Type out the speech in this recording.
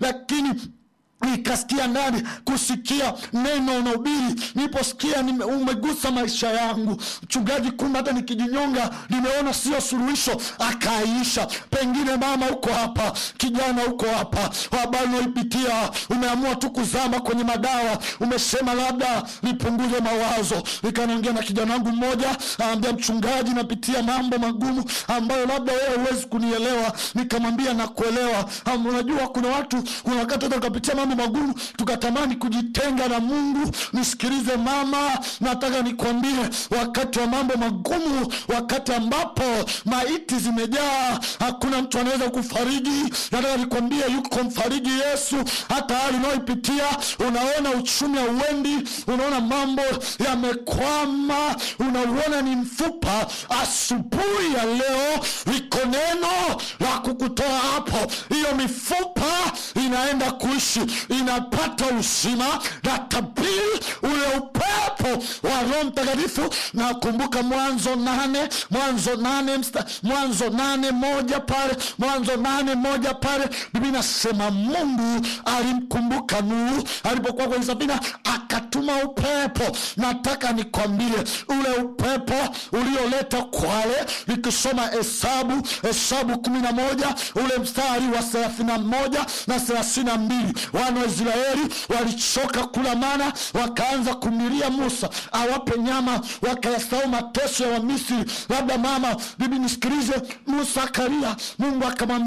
lakini nikasikia ndani kusikia neno unahubiri niliposikia nime- umegusa maisha yangu mchungaji kumbe hata nikijinyonga nimeona sio suluhisho akaiisha pengine mama huko hapa kijana huko hapa habari unaoipitia umeamua tu kuzama kwenye madawa umesema labda nipunguze mawazo nikanaongea na kijana wangu mmoja aambia mchungaji napitia mambo magumu ambayo labda wewe huwezi kunielewa nikamwambia nakuelewa Am, unajua kuna watu kuna wakati hata tukapitia mambo magumu tukatamani kujitenga na mungu nisikilize mama nataka nikwambie wakati wa mambo magumu wakati ambapo maiti zimejaa hakuna mtu anaweza kufariji nataka nikwambie yuko mfariji yesu hata hali unaoipitia unaona uchumi hauendi unaona mambo yamekwama unauona ni mfupa asubuhi ya leo liko neno la kukutoa hapo hiyo mifupa inaenda kuishi inapata uzima na tabiri ule upepo wa roho mtakatifu nakumbuka mwanzo nane mwanzo nane msta, mwanzo nane moja pale mwanzo nane moja pale bibi nasema mungu alimkumbuka nuhu alipokuwa kwenye safina akatuma upepo nataka nikwambie ule upepo ulioleta kwale nikisoma hesabu hesabu kumi na moja ule mstari wa thelathini na moja na thelathini na mbili wana wa israeli walichoka kula mana wakaanza kumlilia musa awape nyama wakayasahau mateso ya wamisri labda mama bibi nisikilize musa akalia mungu akamwambia